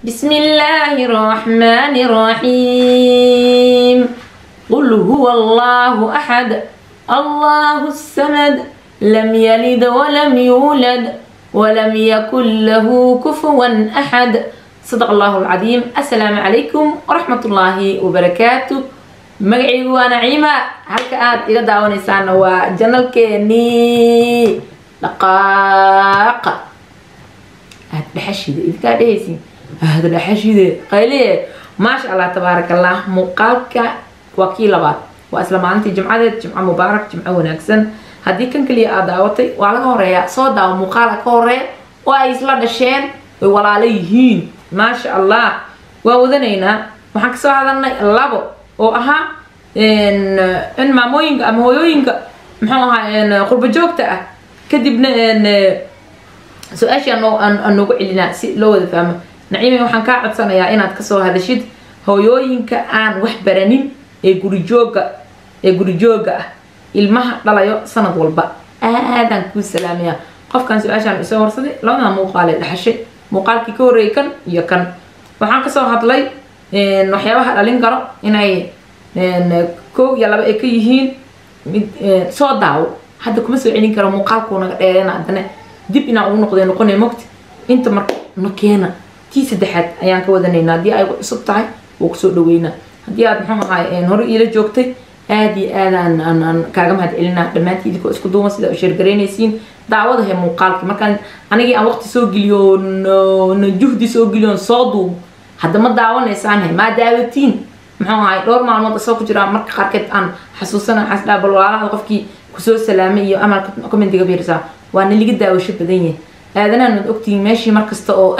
بسم الله الرحمن الرحيم قل هو الله أحد الله الصمد لم يلد ولم يولد ولم يكن له كفوا أحد صدق الله العظيم السلام عليكم ورحمة الله وبركاته magacaygu waa naciima halka aad iga daawanaysaana waa janalkeenii dhaqaaqa aad dhexashide idinkaa dhehaysin aad dhexashide qayliye maasha allah tabaaraka allah muuqaalka waa kii labaad waa isla maalintii jimcadeed jimco mubaarak jimco wanaagsan haddii kan kaliya aad daawatay waa laga horeeyaa soo daawo muuqaala ka horeeya oo ay isla dhasheen way walaalo yihiin maasha allah waa wadanaynaa waxaan kasoo hadalnay labo oo ahaa in maamooyinka ama hooyooyinka muxuu ahaa qurba joogta ah kadibna su-aashii aan noogu celinaa si loo wada fahmo naciime waxaan kaa codsanayaa inaad kasoo hadashid hooyooyinka aan wax baranin ee gurijooga ee gurijooga ah ilmaha dhalayo sanad walba aadaan kuu salaamaya qofkan su-aashaan isoo horsaday labada muuqaalee dhaxashay muuqaalkii ka horreeyay kan iyo kan waxaan kasoo hadlay waxyaabaha dhalin karo inay kow iyo laba ay ka yihiin mid soo daawo hadda kuma soo celin karo muuqaalkuu naga dheereen haddana dib inaan ugu noqday noqonay mogti inta marka na keena tii saddexaad ayaan ka wadanaynaa haddii ay cusub tahay wuu kusoo dhaweynaa haddii aad muxuu ahaay hore iila joogtay aada iyo aadaan aan kaaga mahad celinaa dhammaantii idinkoo isku duuban sida u sheergaraynaysiin daawada he muuqaalka markaan anigii aan waqti soo geliyo na juhdi soo geliyo soo duubo hadda ma daawanaysaan maa daawatiin muxuu ahay dhowr maalmood asoo ku jiraa marka qaarkeed aan xasuusana xasdhaa bal walaalahada qofkii kusoo salaamay iyo amalka commentiga fiirsaa waa na liga daawasho badan yahay aadanahan waad ogtihiin meeshii markasta oo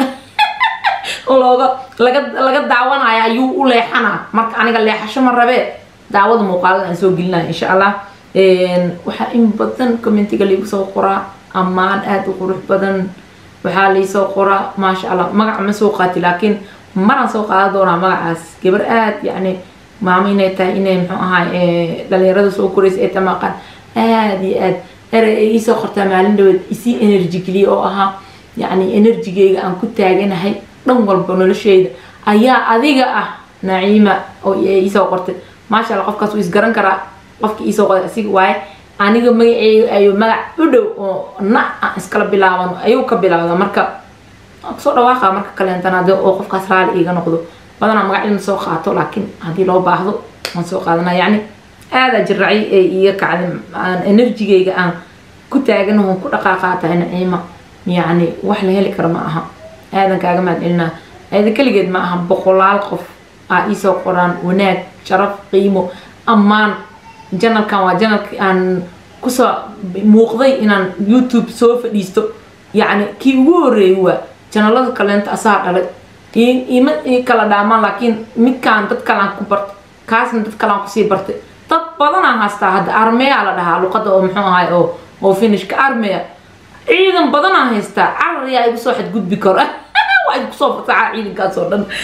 looga laga laga daawanaya ayuu u leexanaa marka aniga leexasho ma rabee daawada muuqaalada aan soo gelinaya insha allah waxaa in badan commentiga liigu soo qoraa ammaan aada u qurux badan waxaa laisoo qoraa maasha allah magaca ma soo qaati laakiin maraan soo qaadan doonaa magacaas gabar aada yacni maamo inay tahay inay muxuu ahaa dhalinyarada soo koraysa ee tamaqan aada iyo aad erey ay iisoo qortaa maalin dhaweed isii energy geliya oo ahaa yacni enerjigeyga aan ku taaganahay dhan walba nolosheyda ayaa adiga ah naciima oo iisoo qortay maasha allah qofkaas wuu isgaran karaa qofkii iisoo qoray asiga waaye aniga magaceyga ayuu magac u dhow oo na aan iskala bilaaban ayuu ka bilaabda marka kusoo dhawaaqa marka kaleentanaade oo qofkaas raali iiga noqdo badanaa magac ilma soo qaato laakiin haddii loo baahdo waan soo qaadana yacni aadaa jiracay ee iiga kacday aan enerjigeyga aan ku taagan oon ku dhaqaaqaatahay naciima yacni wax la heli karo ma aha aadan kaaga mahad celinaa aada keligeed ma aha boqolaal qof aa iisoo qoraan wanaag sharaf qiimo ammaan janalkan waa janalkii aan kusoo muuqday inaan youtube soo fadhiisto yacni kii ugu horreeyay waa janalada kaleenta asaa dhalay ima kala dhaamaan laakiin midkaan dad kalaan ku bartay kaasna dad kalaan kusii bartay dad badanaan haastaa hadda armeya la dhahaa luqada oo muxuu ahay oo oo finishka armeya ciidan badanaan haystaa carariyaa igu soo xadgudbi karo waa idinku soo fasaxaa ciidankaas oo dhan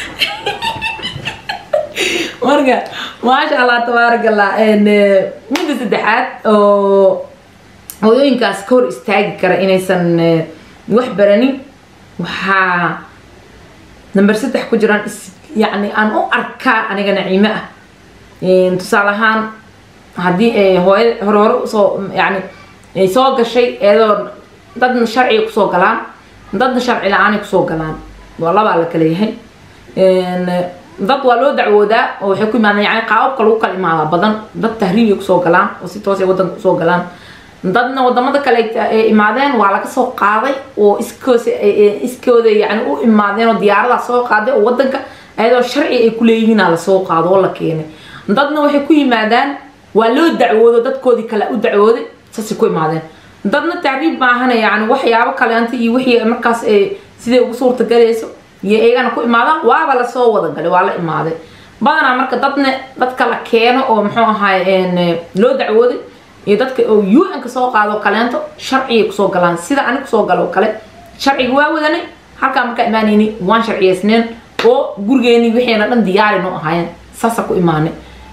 marka maasha allah tabaaraka allah midda saddexaad oo hooyooyinkaas ka hor istaagi kara inaysan wax baranin waxaa number saddex ku jiraan yacni aan u arkaa aniga naciime ah tusaale ahaan haddii ay hooya hore hore usoo yacni ay soo gashay iyadoo dadna sharciga kusoo galaan dadna sharci la-aanay kusoo galaan waa labaa la kala yahay dad waa loo dacwoodaa oo waxay ku imaadaan yani qaababka lagu kala imaadaa badan dad tahriibay kusoo galaan oo si toos ay wadanka kusoo galaan dadna wadamada kale ay imaadeen waa laga soo qaaday oo iskoos iskooda yani u imaadeen oo diyaaradaa soo qaaday oo wadanka ayadoo sharci ay kuleeyihiina lasoo qaado oo la keenay dadna waxay ku yimaadaan waa loo dacwoodo dadkoodii kale u dacwooday saasay ku imaadeen dadna tahriib maahana yani waxyaabo kaleanta iyo wixii markaas siday ugu suurtagalayso iyo iyagana ku imaadaan waaba lasoo wada galay waa la imaaday badanaa marka dadna dadka la keeno oo muxuu ahaay loo dacwooday iyo dadka oo un ka soo qaado kaleento sharcigay kusoo galaan sida ani kusoo galo oo kale sharciga waa wadanay halkaa markaa imaanayni waan sharciyeysneen oo gurigeeni wixiina dhan diyaari noo ahaayeen saasa ku imaanay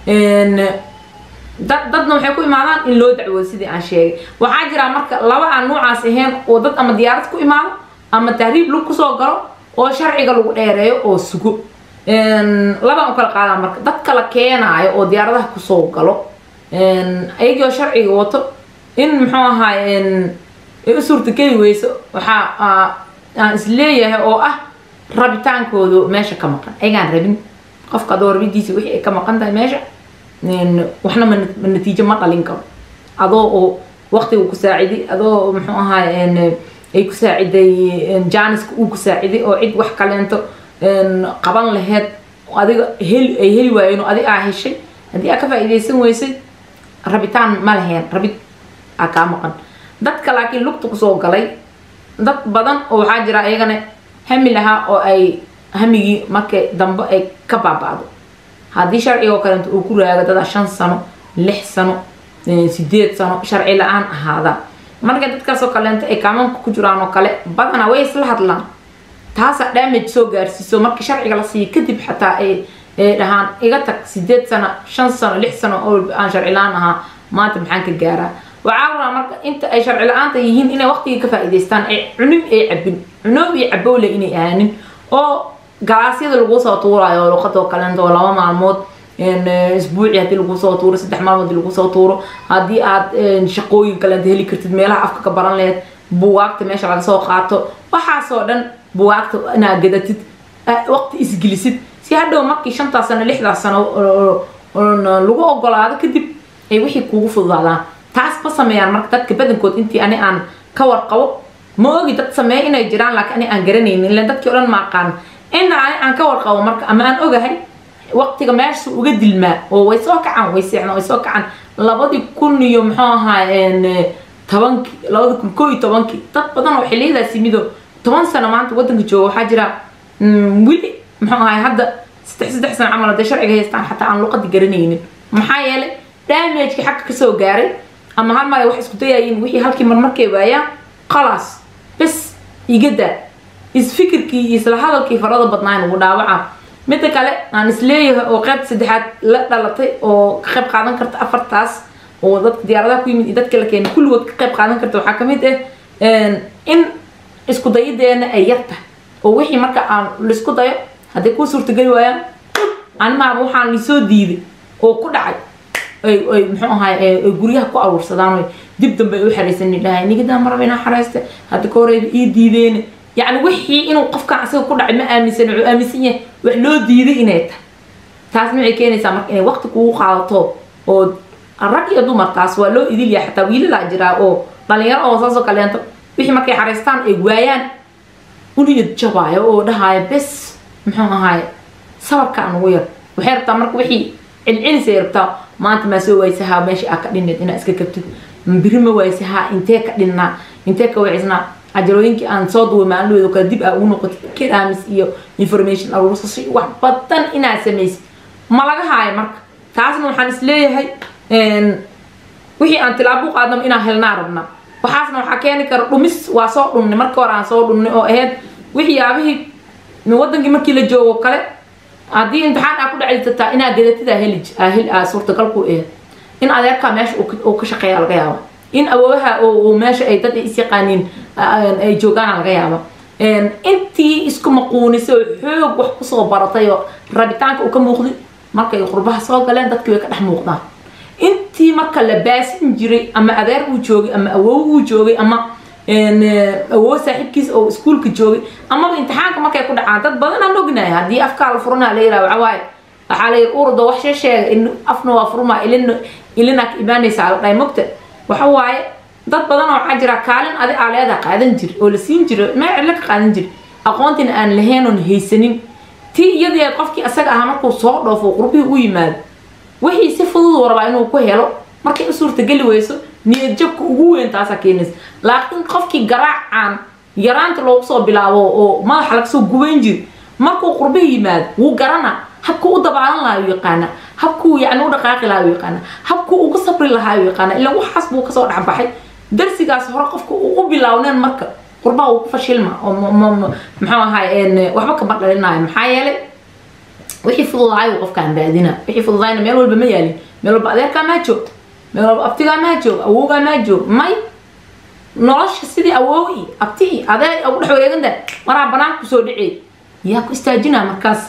dad dadna waxay ku imaadaan in loo dacwoodo sidii aan sheegay waxaa jira marka laba aan noocaas ahayn oo dad ama diyaarad ku imaado ama tahriib lug kusoo galo oo sharciga lagu dheereeyo oo sugo labaan u kala qaadaan marka dadka la keenaayo oo diyaaradaha kusoo galo ayagoo sharciga wato in muxuu ahaay u suurtageli weyso waxaa aan isleeyahay oo ah rabitaankoodu meesha ka maqan ayagaan rabin qofka adoo rabidiisa wixii ay ka maqan tahay meesha waxna ma natiijo ma dhalin karo adoo oo waqtiga ku saaciday adoo muxuu ahaay ay ku saaciday jaaniska uu ku saaciday oo cid wax kaleento qaban laheyd adiga heli ay heli waayeen oo adig aa heshay haddii aa ka faa'iidaysan weysay rabitaan ma laheen rabid aa kaa maqan dadka laakiin lugta kusoo galay dad badan oo waxaa jira ayagana hami lahaa oo ay hamigii markay dambe ay ka baaba'do haddii sharciga oo kaleento uu ku raago dadaa shan sano lix sano sideed sano sharci la-aan ahaada marka dadkaasoo kaleento ay kaamanka ku jiraan oo kale badanaa way isla hadlaan taasaa damage soo gaarsiiso marka sharciga la siiyo kadib xataa ay dhahaan iga tag sideed sano shan sano lix sano oo aan sharci la-aan ahaa maanta maxaan ka gaaraa waxaa rabaa marka inta ay sharci la-aanta yihiin inay waqtiga ka faa'iidaystaan ay cunin ay cabin cunoob iyo cabowle inay ahaanin oo galaasyada lagu soo tuurayo luqadoo kaleento oo laba maalmood isbuuci haddii lagu soo tuuro saddex maalmood lagu soo tuuro haddii aad shaqooyin kaleento heli kartid meelaha afka ka baran laheyd buwaagta meesha laga soo qaato waxaasoo dhan buwaagta inaad gadatid waqti isgelisid si hadhow markii shantaas sano lixdaas sano lagu ogolaado kadib ay wixii kuugu fududaadaan taas ma sameeyaan marka dadka badankood intii ani aan ka warqabo ma ogi dad sameeya inay jiraan laakiin ani aan garanaynin ilan dadkii o dhan ma aqaan ina ani aan ka warqabo marka ama aan ogahay waqtiga meesha uga dilmaa oo way soo kacaan way seexdaan way soo kacaan labadii kun iyo muxuu ahaa tobankii labadi kun koo iyo tobankii dad badan oo xiliyadaas yimido toban sano maanta wadanka jooga waxaa jira weli muxuu ahay hadda saddex saddex sano camal hadday sharciga haystaan xataa aan luqadi garanaynin maxaa yeelay damagekii xagga kasoo gaaray ama hal mar ay wax isku dayayiin wixii halkii mar markay waayaan khalaas bes igadaa isfikirkii iyo isla hadalkii farada badnaa ugu dhaawaca midda kale aan isleeyahay oo qayb saddexaad la dhalatay oo ka qayb qaadan karta afartaas oo dadka diyaaradaha ku yimid iyo dadka la keenay kulligood ka qayb qaadan karta waxaa kamid ah in isku dayadeena ay yar tahay oo wixii marka aan laisku dayo hadday kuu suurtageli waayaan animaaba waxaan lisoo diiday oo ku dhacay ay ay muxuu ahaay ay guryaha ku aruursadaan oy dib dambe ay u xaraysan dhahay nigadaa maraba inaa xaraysta hadda ka horeyba ii diideen yacni wixii inuu qofkan asaga ku dhacay ma aaminsan wuxuu aaminsan yahay wax loo diiday inay tahay taas maxay keenaysaa marka inay waqti kugu qaadato oo rag iyo dumar taas waa loo idil yahay xataa wiilalaa jiraa oo dhalinyaro oo saasoo kaleento wixii markay xaraystaan ay waayaan uniyad jabaayo oo dhahaayo bes muxuu ahaay sabarkaan ugu yar waxay rabtaa marka wixii celcelisay rabtaa maanta maa soo waysahaa meesha aa ka dhineed inaa iska kabtid biri ma waysahaa intee ka dhinnaa intee ka wacisnaa cajalooyinkii aan soo duway maalin kale dib aa ugu noqotid kiraamis iyo information aruursasho wax badan inaad samaysid ma laga haayo marka taasna waxaan isleeyahay wixii aan tilaabo u qaadnaba inaan helnaa rabnaa waxaasna waxaa keeni kara dhumis waa soo dhunnay marka hore aan soo dhunnay oo ahayd waxyaabihii wadankii markii la joogo kale haddii imtixaan aa ku dhacaysataa inaa gadatid aa heli aa heli aa suurtagal ku ahayd in adeerkaa meesha uu ka shaqeeya laga yaaba in awoowaha oo meesha ay dad is yaqaaniin ay joogaana laga yaaba intii isku maquunisay oo xoog wax kusoo baratay oo rabitaanka uu ka muuqday markay qurbaha soo galeen dadkii way ka dhex muuqdaan intii marka la baasin jiray ama adeer uu joogay ama awow uu joogay ama awow saaxiibkiis oo iskuulka joogay amaba imtixaanka markay ku dhacaan dad badan aan ognahay haddii afkaa la furanaa la yiraha waxa waaye waxaa la yiri urda wax shee sheega afna waa furmaa ilin ilina ka imaanaysaa la dhahay mogta waxa waaye dad badan oo waxaa jira kaalin adi aa leedaha qaadan jir oo la siin jiro meel cidlo ka qaadan jir aqoontina aan lahayn oon haysanin tii iyadii qofkii asaga ahaa markuu soo dhoofo qurbihii u yimaado wixii si fudud rabaa inuu ku helo markay u suurtageli weyso niyad jabka ugu weyn taasaa keenaysa laakiin qofkii garaacaan yaraanta loogu soo bilaabo oo madaxa lagasoo gubayn jir markuu qurbihi yimaado wuu garana habkuu u dabaalan lahaa u yaqaana habkuu yani u dhaqaaqi lahaa u yaqaana habkuu ugu sabri lahaa u yaqaana ilaa waxaas buu kasoo dhexbaxay darsigaas hore qofka uu u bilaawneen marka qurbaha uu ku fashilma oo muxuu ahaay waxba kama dhalinayo maxaa yeelay wixii fududaay uu qofkaan baadina wixii fududaayna meel walba ma yaalin meel walba adeerkaa maa joogta meel walba abtigaa maa joog awowgaa maa joog may nolosha sidii awoowi abtii adeer ugu dhex wareeganta maraa banaanka kusoo dhicey yaa ku istaajinaa markaas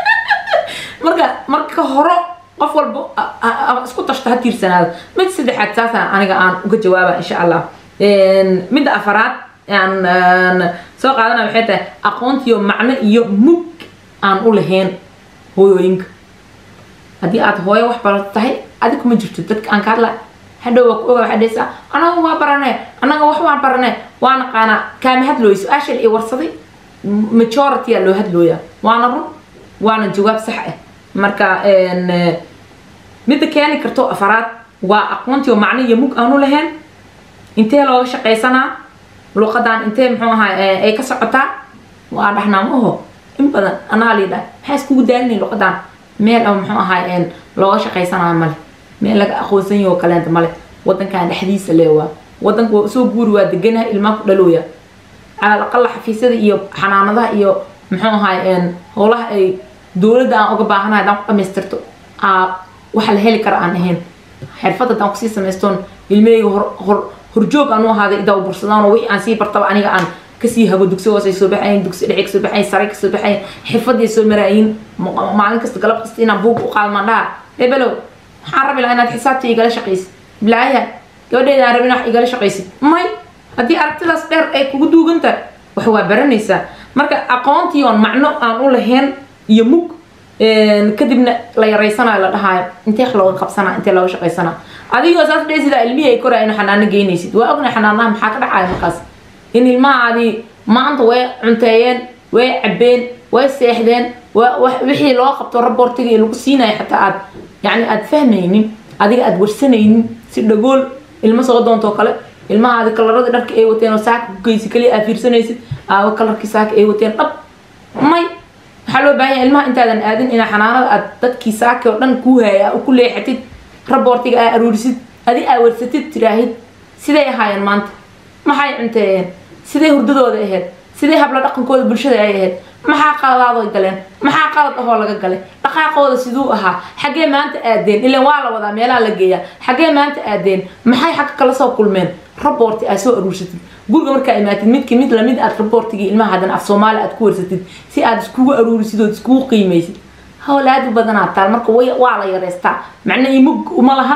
marka marka horo qof walba isku tashto ha tiirsanaado mid saddexaad saasaan aniga aan uga jawaaba insha allah midda afaraad aan soo qaadana waxay tahay aqoontiyo macno iyo mug aan u lahayn hooyooyinka haddii aad hooyo wax barato tahay adig kuma jirto dadka aan ka hadla hadhow waa ku oga waxaa dhehaysaa anaga waa baranee anaga wax waan baranee waa naqaanaa kaama hadlooyo su-aashan i warsaday majority aa loo hadlooyaa waana run waana jawaab sax ah marka midda keeni karto afaraad waa aqoontiyo macno iyo mug aanu lahayn intee looga shaqaysanaa luqadan intee muxuu ahaa ay ka socotaa waa dhahnaa ma oho in badan anaa liidha maxaa iskugu daalinay luqadan meel oo muxuu ahaa looga shaqaysanaa male meel laga aqoonsan yaho kaleenta male wadankan dhexdiisa le waa wadanka waa soo guuri waa deganaha ilmaa ku dhalooya calaqala xafiisyada iyo xanaanadaha iyo muxuu ahaa howlaha ay dowladda aan uga baahanahay haddaan ku dhamaystirto waxa la heli kara aan ahayn xirfad haddaan kusii samaystoon ilmeyga hor hor horjoog aan u ahaaday idaa bursadaan oo wixii aan sii bartaba aniga aan kasii hago dugsi hoose soo baxayn dugsi dhexe kasoo baxayn sare kasoo baxayn xirfadii soo maraayin maalin kasta galab kasta inaan buug u qaadmaan dhaha ebelow waxaan rabi lahaa inaad xisaabta igala shaqaysid bilaaya gabadheeda aan rabin wax igala shaqaysid may haddii aragtidaas dheer ay kugu duugantahay wax waa baranaysaa marka aqoontii oon macno aan u lahayn iyo mug kadibna la yaraysanayo la dhahaayo intee looga qabsanaa intee looga shaqaysanaa adigoo saas dhee sidaa ilmihii ay koraya inu xanaano geynaysid waa ogna xanaanaha maxaa ka dhacaya markaas in ilmahaadii maanta way cunteeyeen way cabeen way seexdeen wixii loo qabto raboortigii lagu siinayo xataa aad yani aad fahmaynin adiga aad warsanaynin si dhagool ilmo soo doontoo kale ilmahaadi kalaradii dharka ay wateen oo saaka ku geysi kaliya aad fiirsanaysid aawo kalarkii saaka ay wateen dhab may waxaa loo baahan yahay ilmaha intaadan aadin inaa xanaanada aad dadkii saaki oo dhan kuu haaya ku leexatid raboortiga aa aruurisid adi aa warsatid tiraahid siday ahaayeen maanta maxay cunteeyeen siday hurdadooda ahayd siday habla dhaqankooda bulshada ay ahayd maxaa qaladaadoy galeen maxaa qalad ahoo laga galay dhaqaaqooda siduu ahaa xaggee maanta aadeen ilan waa la wadaa meelaha la geeyaa xaggee maanta aadeen maxay xagga kala soo kulmeen raboorti aad soo aruursatid guriga markaa imaatid midki mid lamid aad raboortigii ilmaha haddana af soomaali aad ku warsatid si aad iskugu aruurisid ood iskugu qiimaysid hawl aad u badanaa taal marka waa la yareystaa macna iyo mug uma lahan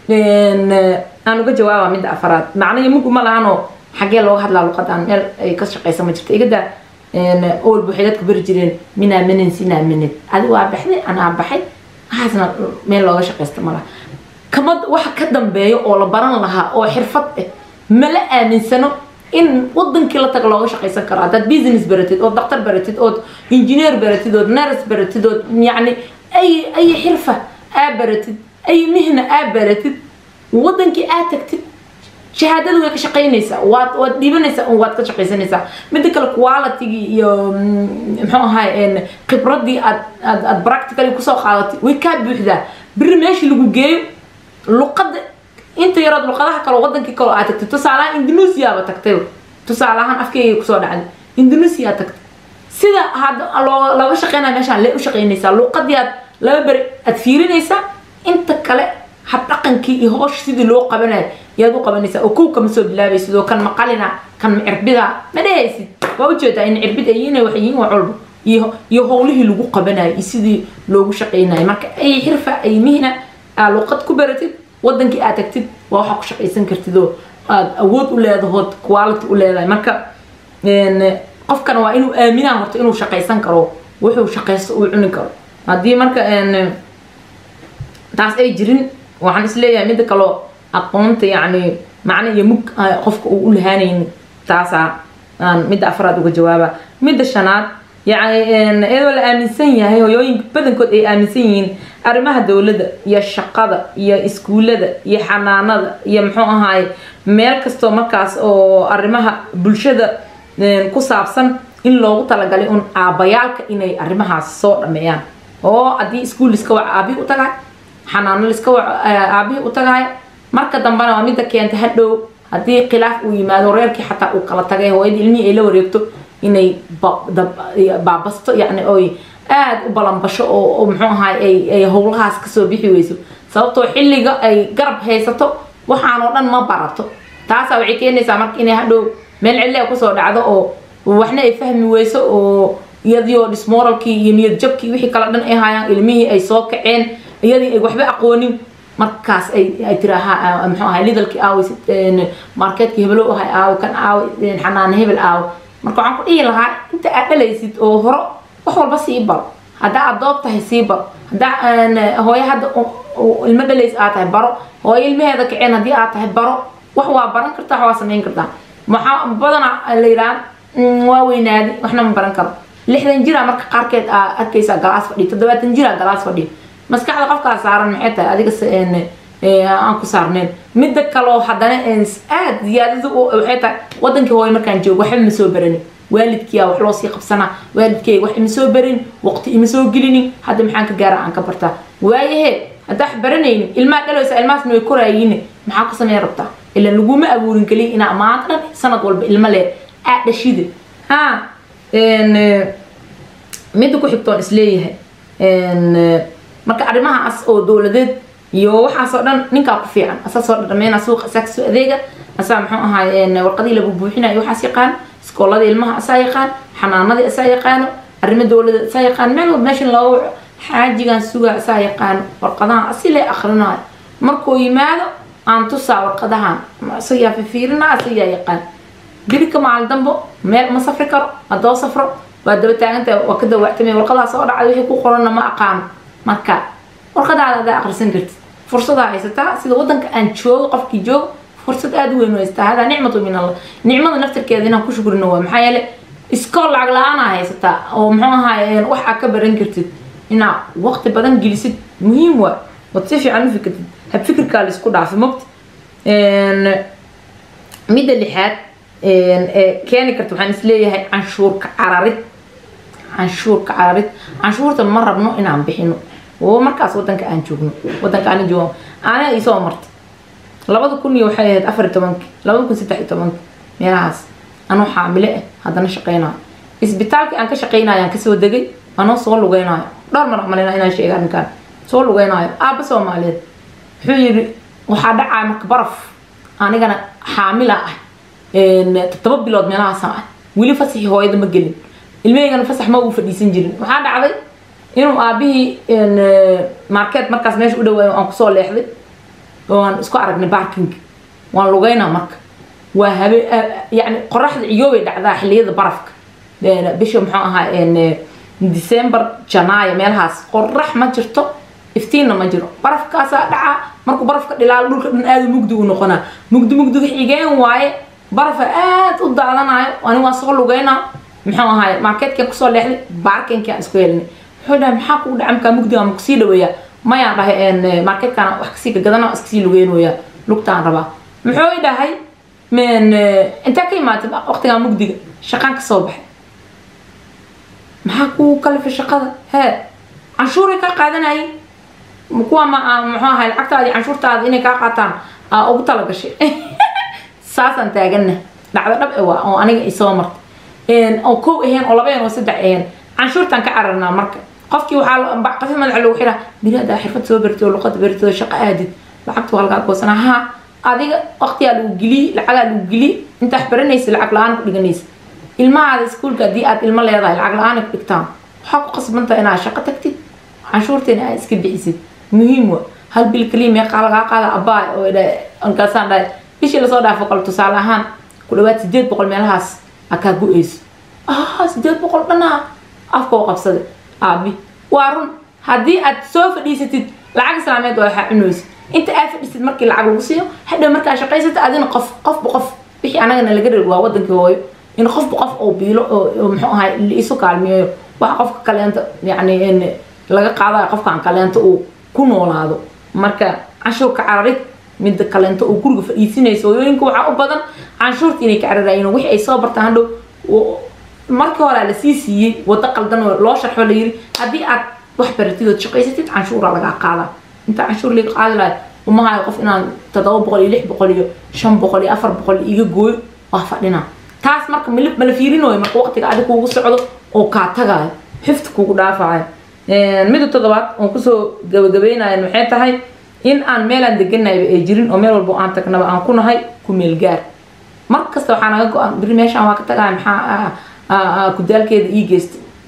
aan uga jawaaba midda afaraad macna iyo mug uma lahanoo xaggee looga hadlaa luqadan meel ay ka shaqaysa ma jirto igadaa owalba waxay dadku bari jireen minaa minin sinaa minid adi waa baxday anaa baxay waxaasna meel looga shaqaysta malaha kama waxa ka dambeeyo oo la baran lahaa oo xirfad ah mala aaminsano in wadankii la taga looga shaqaysan karo haddaad business baratid ood daktar baratid ood engineer baratid ood nurse baratid ood yacni ay ay xirfa aa baratid ay mihna aa baratid wadankii aa tagtid shahaadadu way ka shaqaynaysaa waad waad dhiibanaysaa waad ka shaqaysanaysaa midda kale qualitygii iyo muxuu ahaay khibradii aad aad aad practically kusoo qaadatay way kaa buuxdaa beri meeshii lagu geeyo luqada inta yarood luqadaha kale wadankii kale aad tagtay tusaalahaan indonesiaba tagtay tusaalahaan afkeyga kusoo dhacday indonesia tagtay sida hadda loo looga shaqeynaya meeshaan lee u shaqaynaysaa luqadii aad laba beri aad fiirinaysaa inta kale habdhaqankii iyo hoosh sidii loo qabanayo yaad u qabanaysaa oo kow kama soo bilaabaysid oo kan maqalina kan macirbida ma dhehaysid waa ujeedaa in cirbid ay inay wax yihiin wax walba iyo iyo howlihii lagu qabanayo iyo sidii loogu shaqaynayo marka ay xirfa ay mihna aa luqad ku baratid wadankii aad tagtid waa waxaa ku shaqaysan kartid oo aad awood u leedahood quality u leedahay marka qofkana waa inuu aaminaa horta inuu shaqaysan karo wuxuu shaqaysto uu cuni karo haddii marka taas ay jirin waxaan isleeyahay midda kaloo aqoonta yacni macno iyo mug qofka uu u lahaanaynin taasaa aan midda afraad uga jawaaba midda shanaad yacni iyadoo la aaminsan yahay hoyooyinka badankood ay aaminsan yihiin arrimaha dowladda iyo shaqada iyo iskuullada iyo xanaanada iyo muxuu ahaay meel kastoo markaas oo arrimaha bulshada ku saabsan in loogu talagalay un aabbayaalka inay arrimahaas soo dhameeyaan oo haddii iskuul iska wac aabihii u tagay xanaano liska wac aabihii u tagay marka dambena waa midda keenta hadhow haddii khilaaf uu yimaado reerkii xataa uu kala tagay hooyadii ilmihii ay la wareegto inay baabasto yacni oy aada u balanbasho oo muxuu ahaay ay ay howlahaas kasoo bixi weyso sababtoo xilliga ay garab haysato waxaan oo dhan ma barato taasaa waxay keenaysaa marka inay hadhow meel cille kusoo dhacdo oo waxna ay fahmi weyso oo iyadii oo dismoralkii iyo niyad jabkii wixii kala dhan ay hayaan ilmihii ay soo kaceen iyadii ay waxba aqoonin markaas ay ay tiraaha muxuu ahay lidalkii aawe marketkii hebelo ahay aawe kan aawe xanaane hebel aawe marka waxaan ku dhihi lahaa inta aad dhalaysid oo horo wax walba sii baro haddaa aad doob tahay sii baro haddaa hooyo hadda ilmo dhalays aad tahay baro hooyo ilmaheeda kaceen haddii aad tahay baro wax waa baran kartaa wax waa samayn kartaa maxaa badana la yidhaha waa weynaadi waxna ma baran karo lixdan jira marka qaarkeed aa arkaysaa galaas fadhiya toddobaatan jira galaas fadhiya maskaxda qofkaa saaran maxay tahay adiga aan ku saarneen midda kaloo haddana aad ziyaadada waxay tahay wadankii hooyo markaan joogo waxba ma soo baranin waalidkiyaa wax loo sii qabsanaa waalidkeyga wax ima soo barin waqti ima soo gelinin hadda maxaan ka gaara aan ka bartaa waayahe haddaa wax baranaynin ilmaa dhalaysa ilmahaasna way koraayiin maxaa ku sameyn rabtaa ila laguma abuurin keliya inaa maanta dhan sanad walba ilmo leer aa dhashida ha midda ku xigtoon isleeyahay marka arrimahaas oo dowladeed iyo waxaasoo dhan ninkaa ku fiican asaa soo dhadhameyna suuqa asaa kasoo adeega asaa muxuu ahaay warqadii lagu buuxinayo waxaas yaqaan iskoolada ilmaha asaa yaqaan xanaanadii asaa yaqaano arrimo dowladeed asaa yaqaan meel walba meeshan looga waco xaajigan sugaa asaa yaqaano warqadahan asile akrinaayo markuu yimaado aan tusaa warqadahan isagaa fifiirinaa isagaa yaqaan birika maalin dambo meel ma safri karo haddoo safro waa daba taagantahay waa ka dawaactamay warqadaa soo dhacday wixii ku qoranna ma aqaano marka warqadaada adaa akhrisan kartid fursadaa haysataa sida wadanka aan joogo qofkii joogo fursad aada u weyn u haysataa hadaa nicmatu min allah nicmada naftirkeeda inaan ku shukrino waa maxaa yeele iskool lacag la-aanaa haysataa oo muxuu ahaay wax aad ka baran kartid inaa waqti badan gelisid muhiim waa wad si fiican u fikirtid hab fikirkaa la isku dhaafi mogta midda lixaad ee keeni karta waxaan isleeyahay canshuurka cararid canshuurka cararid canshuurta ma rabno inaan bixino oo markaas wadanka aan joogno wadanka aan joogo aniga isoo martay labada kun iyo waxay ahayd afar iyo tobankii labada kun saddex iyo tobankii meelahaas anoo xaamile ah haddana shaqeynayo isbitaalkii aan ka shaqeynayo aan kasoo degay anoo soo lugeynayo dhowr mar malina inaan sheega arrinkaan soo lugeynayo aabba soomaaliyeed wuxuu yidhi waxaa dhacaa marka baraf anigana xaamila ah toddoba bilood meelahaasaan ah weli fasaxii hooyada ma gelin ilmaheygana fasax ma uu fadhiisan jirin waxaa dhacday inuu aabihii market markaas meesha u dhawaayo aan kusoo leexday oo aan isku aragnay barking waan lugeynaa marka waa habe yani qoraxda ciyoobay dhacdaa xiliyada barafka bisha muxuu ahaa december janaayo meelahaas qorax ma jirto iftiinna ma jiro barafkaasaa dhacaa markuu barafka dhilaalo dhulka dhan aada mugdi u noqonaa mugdi mugdiga xigeen waaye barafa aada u daadanayo ani waa soo lugeynaa muxuu ahaay marketkeen kusoo leexday baarkinkii aan isku helinay wuxuu dhahay maxaa kugu dhaca markaa mugdiga ma kusii dhaweeyaa mayaan dhahay marketkana wax kasii gagadana iskasii lugeynooyaa lugtaan rabaa muxuu dhahay intaa ka imaatay waqtigaa mugdiga shaqaan kasoo baxay maxaa kuu kalifay shaqada hee canshuuray kaa qaadanayay kuwa ma muxuu ahay lacagtaadi canshuurtaada inay kaa qaataan aa ugu talagashay saasaan taagana dhacdo dhab e waa oo aniga isoo martay oo kow ahayn oo laba ahayn oo saddex ahayn canshuurtaan ka cararnaa marka qofkii waxaa qafi madaxa lagu xiraa biri haddaa xirfad soo bartay oo luqada bartay oo shaqo aadid lacagtu waa lagaa goosanaa haa adiga waqtigaa lagu geliyey lacagaa lagu geliyey intaa wax baranaysa lacag la-aan ku dhiganaysa ilmahaada iskuulka haddii aad ilmo leedahay lacag la-aan ku dhigtaan waxaa ku qasbantaha inaad shaqo tagtid canshuurteena aad iska bixisid muhiim wa hal bil kaliya meeqaa lagaa qaada abbaay oo markaasaan dhahay bishii lasoo dhaafo kale tusaale ahaan ku dhawaad sideed boqol meelahaas aa kaa go-eyso ah sideed boqol dhanaa afka oo qabsada aabi waa run haddii aad soo fadhiisatid lacag islaameed waa waxaa cunaysa inta aad fadhiisid markii lacag lagu siiyo hadhow markaa shaqaysata adina qof qofba qof wixii anagana laga reer waa wadankii hooyo in qofba qof oo biilo oo muxuu ahay isu kaalmeeyo waxa qofka kaleenta yacni laga qaadayo qofkan kaleenta uu ku noolaado marka canshuurka cararid midda kaleento oo guriga fadhiisinaysa hooyooyinka waxaa u badan canshuurta inay ka cararayiin wixii ay soo bartaan hadhow markii hore lasii siiyey wado qaldan oo loo sharxo la yiri haddii aad wax baratid ood shaqaysatid canshuura lagaa qaadaa inta canshuur laga qaadi lahay umahayo qof inaan toddoba boqol iyo lix boqol iyo shan boqol iyo afar boqol iga gooyo waa fadhina taas marka mala fiirinayo marka waqtiga adig kuugu socdo oo kaa tagayo xifti kuugu dhaafayo midda toddobaad oon kusoo gabagabeynayan maxay tahay in aan meelaan deganayba ay jirin oo meel walbo aan tagnaba aan ku nahay ku meel gaar mar kasta waxaa naga go-an biri meeshaan waa ka tagaya maxaa kudaalkeeda ii geystay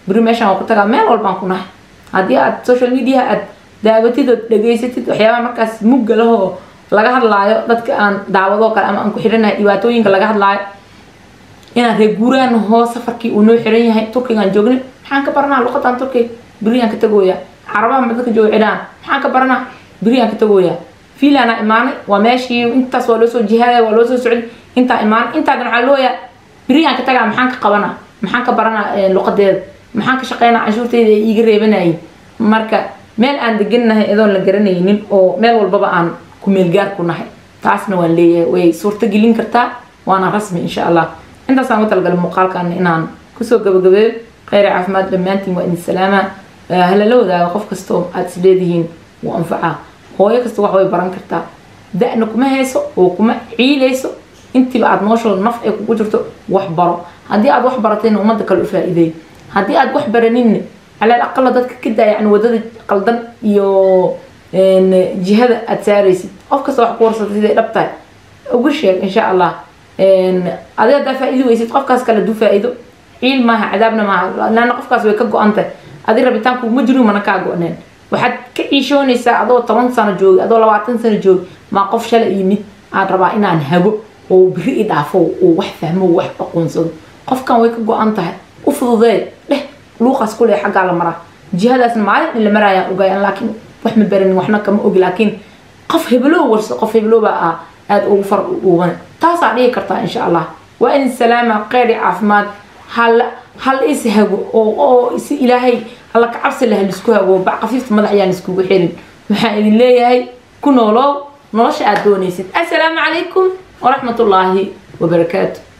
beri meeshaan waa ku tagaa meel walbaan ku nahay haddii aad social media aad daawatid ood dhegaysatid waxyaabaha markaas mugga lahoo laga hadlaayo dadka aan daawadoo kale ama aan ku xiranahay dhibaatooyinka laga hadlaayo inaan reer guuraan hoo safarkii uu noo xiran yahay turkigaan joognay maxaan ka baranaa luqadan turkiga beriyaan ka tagooyaa carabaha ma dadka jooga cidhaan maxaan ka baranaa beriyaan ka tagooyaa fiilaanaa imaanay waa meeshii intaas waa loo soo jihaadaya waa loo soo socday intaa imaanay intaagan waxaa looyaa beriyaan ka tagaa maxaan ka qabanaa maxaan ka baranaa luqadeeda maxaan ka shaqeynaa canshuurteyda ee iiga reebanayay marka meel aan degannahay adoon la garanaynin oo meel walbaba aan ku meelgaar ku nahay taasna waan leeyahay way suurto gelin kartaa waana rasmi insha allah intaasaan ugu talagalay muuqaalkan inaan kusoo gabagabeeyo kheyr caafimaad dhammaantiin waa idin salaama halala wadaaga qof kastoo aad is leedihiin wuu anfacaa hooyo kasta wax way baran kartaa da-na kuma hayso oo kuma ciilayso intiiba aad noloshooda naf ay kugu jirto wax baro haddii aad wax baratayna ummadda kale u faa-iideey haddii aad wax baraninna calal aqala dadka ka daa yani wadada qaldan iyo jihada aad saaraysid qof kasta wax ku warsatay siday dhab tahay ugu sheeg insha allah adi haddaa faa-iidi weysid qofkaas kale duu faa-iido ciil maaha cadaabna maaha laana qofkaas way ka go-an tahay adi rabitaanku ma jirin mana kaa go-neen waxaad ka ciishoonaysaa adoo toban sano joogi adoo labaatan sano joogi maa qof shalay yimid aad rabaa inaan hago oo biri i dhaafo oo wax fahmo wax aqoonsado qofkan way ka go-an tahay u fududee dheh luuqaas kule xaggaa la maraa jihadaasna maalin in la maraayaan ogaayaan laakiin wax ma baranin waxna kama ogi laakiin qof heblow warso qof heblow baa ah aada ugu far dhuuban taasaa dhihi kartaa insha allah waa in salaama qeyri caafimaad hal hal is hago oo oo si ilaahay alla ka cabsi laha laisku hago bac qafiifta madax ayaan iskugu xirin waxaan idin leeyahay ku noolow nolosha aad doonaysid assalaamu calaykum waraxmatullaahi wabarakaatu